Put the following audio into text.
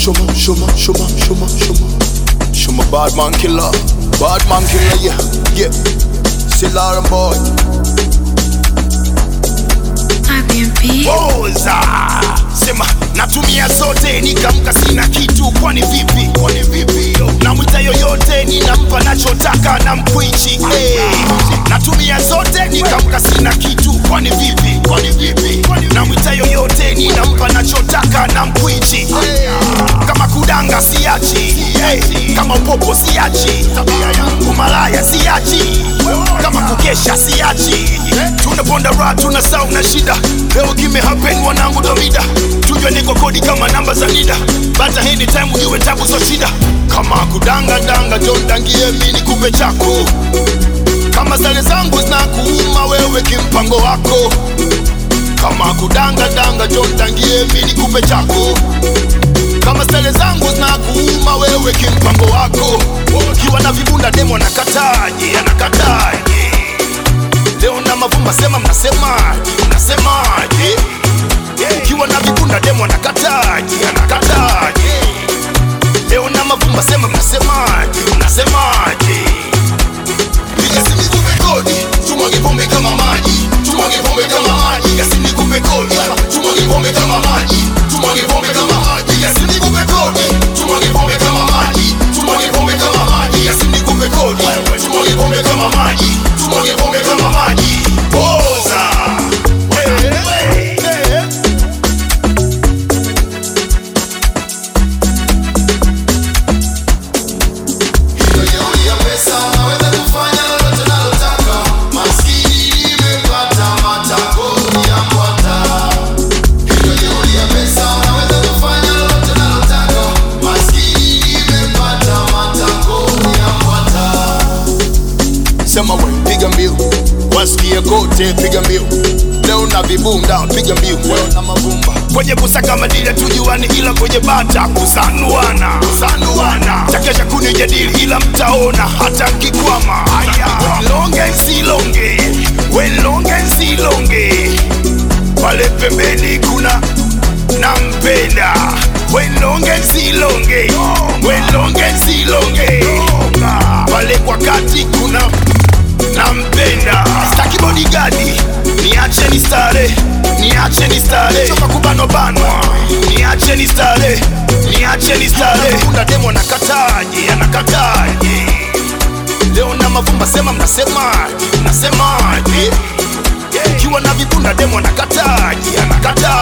Shuma, shuma, shuma, shuma, shuma. Shuma bad man killer. Bad man killer, yeah, yeah. Still Aaron boy. Airbnb. Oza sema natumia zote nikamka sina kitu kwani vipi kwani vipi namwita yoyote ninampa nachotaka na mkwichi hey. natumia zote nikamka sina kitu kwani vipi kwani vipi namwita yoyote ninampa nachotaka na mkwichi hey. kama kudanga siachi hey. kama upopo siachi umalaya siachi kama kukesha siachi tunaponda ra tuna sauna shida leo kime happen wanangu domida tujwe niko kodi kama namba za nida bata anytime ujue tabu za shida kama kudanga danga John dangie mini kupe chako kama sare zangu zinakuuma wewe kimpango wako kama kudanga danga John dangie mini kupe chako kama stele zangu zinakuuma wewe kimpango wako ukiwa na vibunda demo anakataje anakataje leo na mavumba sema mnasemaje mnasemaje ukiwa na vibunda demo anakataje anakataje leo na mavumba sema mnasemaje mnasemaje Yasini kupe kodi, tumwage pombe kama maji, tumwage pombe kama maji. Yasini kupe kodi, tumwage pombe kama maji, tumwage pombe kama maji. Yasini kupe kodi, tumwage pombe kama maji, tumwage pombe kama maji. Yasini kupe kodi, tumwage pombe kama maji, tumwage pombe kama maji. Poza. Hey, hey, hey. Hiyo jeuri ya pesa naweza kufanya lolote nalotaka. Maskini nimepata matako ya mbwata. Hiyo jeuri ya pesa naweza kufanya lolote nalotaka. Maskini nimepata matako ya mbwata. Sema we, piga mbiu. Wasikie kote, piga mbiu. Leo na vibunda, piga mbiu. Leo na mavumba. kwenye kusaka madili tujuani, ila kwenye bata kusanuana kusanuana, takesha kunijadili, ila mtaona hata nkikwama. Haya, longe nsilonge, we longe nsilonge, pale pembeni kuna nampenda, we longe nsilonge, we longe nsilonge, pale kwa kati kuna nampenda staki bodigadi niache ni stare niache ni stare choka kubanwa banwa niache ni stare niache ni stare unda demo anakataje anakataje leo na mavumba sema mnasemaje mnasemaje ukiwa na vibunda demo anakataje anakataje